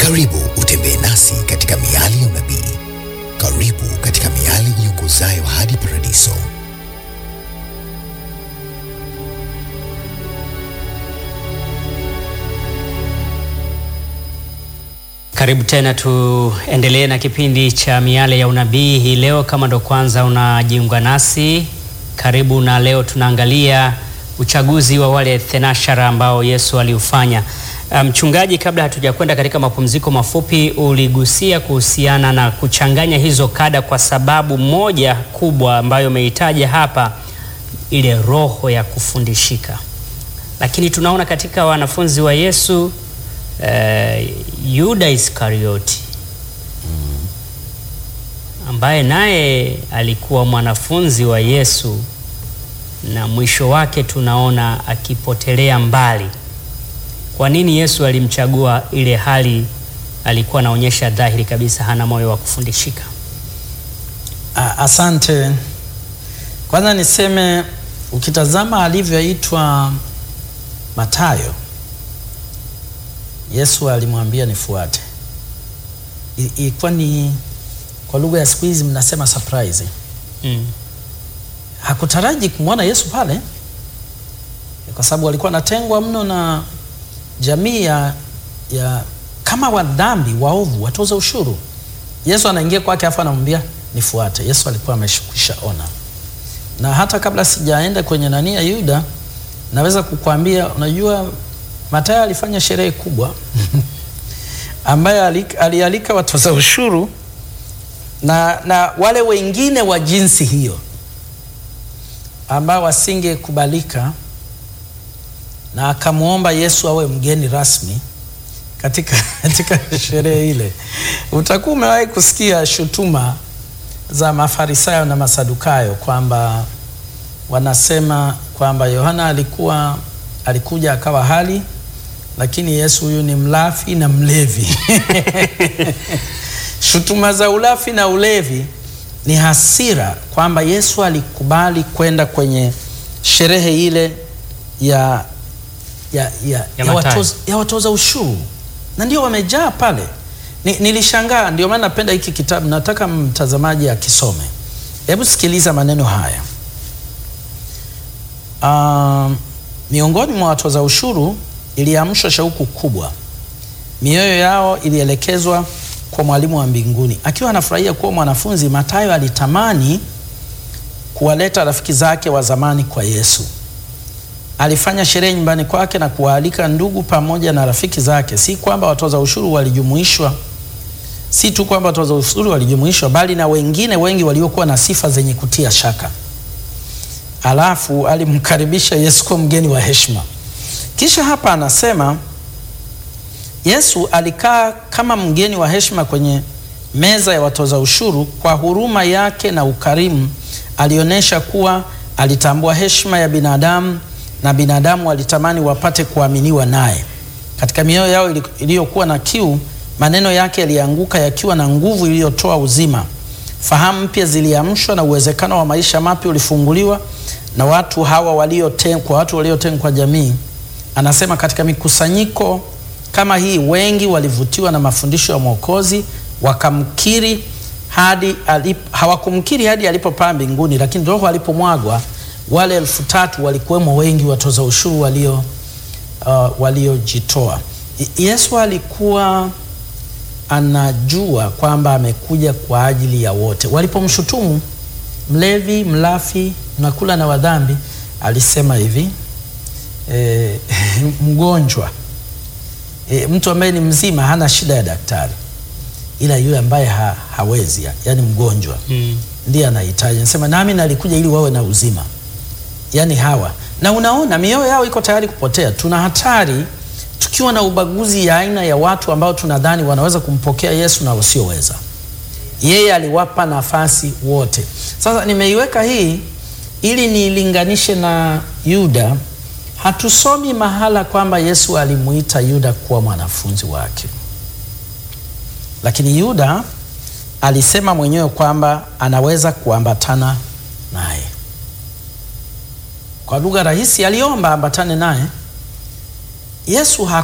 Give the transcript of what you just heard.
Karibu utembee nasi katika miali ya unabii. Karibu katika miali iongozayo hadi paradiso. Karibu tena, tuendelee na kipindi cha miale ya unabii hii leo. Kama ndo kwanza unajiunga nasi, karibu. Na leo tunaangalia uchaguzi wa wale thenashara ambao Yesu aliufanya. Mchungaji, um, kabla hatujakwenda katika mapumziko mafupi, uligusia kuhusiana na kuchanganya hizo kada, kwa sababu moja kubwa ambayo umeitaja hapa, ile roho ya kufundishika. Lakini tunaona katika wanafunzi wa Yesu Uh, Yuda Iskarioti ambaye naye alikuwa mwanafunzi wa Yesu na mwisho wake tunaona akipotelea mbali. Kwa nini Yesu alimchagua ile hali alikuwa anaonyesha dhahiri kabisa hana moyo wa kufundishika? Asante. Kwanza niseme ukitazama alivyoitwa Mathayo Yesu alimwambia nifuate. Ilikuwa ni kwa lugha ya siku hizi mnasema surprise. Mm. Hakutaraji kumwona Yesu pale kwa sababu alikuwa anatengwa mno na jamii ya, ya kama wadhambi waovu, watoza ushuru. Yesu anaingia kwake afu anamwambia nifuate. Yesu alikuwa ameshukisha ona, na hata kabla sijaenda kwenye nani ya Yuda, naweza kukwambia unajua Mathayo alifanya sherehe kubwa ambaye alialika watoza ushuru na, na wale wengine wa jinsi hiyo ambao wasingekubalika, na akamwomba Yesu awe mgeni rasmi katika, katika sherehe ile. Utakuwa umewahi kusikia shutuma za Mafarisayo na Masadukayo kwamba wanasema kwamba Yohana alikuwa alikuja akawa hali lakini Yesu huyu ni mlafi na mlevi. Shutuma za ulafi na ulevi ni hasira kwamba Yesu alikubali kwenda kwenye sherehe ile ya, ya, ya, ya, ya, watoza, ya watoza ushuru na ndio wamejaa pale. Ni, nilishangaa. Ndio maana napenda hiki kitabu, nataka mtazamaji akisome. Hebu sikiliza maneno haya. Um, miongoni mwa watoza ushuru iliamshwa shauku kubwa, mioyo yao ilielekezwa kwa mwalimu wa mbinguni. Akiwa anafurahia kuwa mwanafunzi, Mathayo alitamani kuwaleta rafiki zake wa zamani kwa Yesu. Alifanya sherehe nyumbani kwake na kuwaalika ndugu pamoja na rafiki zake. Si kwamba watoza ushuru walijumuishwa, si tu kwamba watoza ushuru walijumuishwa, bali na wengine wengi waliokuwa na sifa zenye kutia shaka. Alafu alimkaribisha Yesu kwa mgeni wa heshima. Kisha hapa anasema Yesu alikaa kama mgeni wa heshima kwenye meza ya watoza ushuru. Kwa huruma yake na ukarimu, alionyesha kuwa alitambua heshima ya binadamu na binadamu walitamani wapate kuaminiwa naye. Katika mioyo yao iliyokuwa na kiu, maneno yake yalianguka yakiwa na nguvu iliyotoa uzima. Fahamu mpya ziliamshwa na uwezekano wa maisha mapya ulifunguliwa na watu hawa waliotengwa, watu waliotengwa kwa jamii. Anasema katika mikusanyiko kama hii wengi walivutiwa na mafundisho ya Mwokozi, wakamkiri hadi alip, hawakumkiri hadi alipopaa mbinguni, lakini roho alipomwagwa wale elfu tatu walikuwemo wengi watoza ushuru walio uh, waliojitoa. Yesu alikuwa anajua kwamba amekuja kwa ajili ya wote. Walipomshutumu mlevi, mlafi, nakula na wadhambi, alisema hivi e, mgonjwa e, mtu ambaye ni mzima hana shida ya daktari, ila yule ambaye ha, hawezi yani mgonjwa mm, ndiye anahitaji. Anasema nami nalikuja ili wawe na uzima, yani hawa. Na unaona mioyo yao iko tayari kupotea. Tuna hatari tukiwa na ubaguzi ya aina ya watu ambao tunadhani wanaweza kumpokea Yesu na wasioweza. Yeye aliwapa nafasi wote. Sasa nimeiweka hii ili niilinganishe na Yuda. Hatusomi mahala kwamba Yesu alimuita Yuda kuwa mwanafunzi wake, lakini Yuda alisema mwenyewe kwamba anaweza kuambatana naye. Kwa lugha rahisi, aliomba ambatane naye. Yesu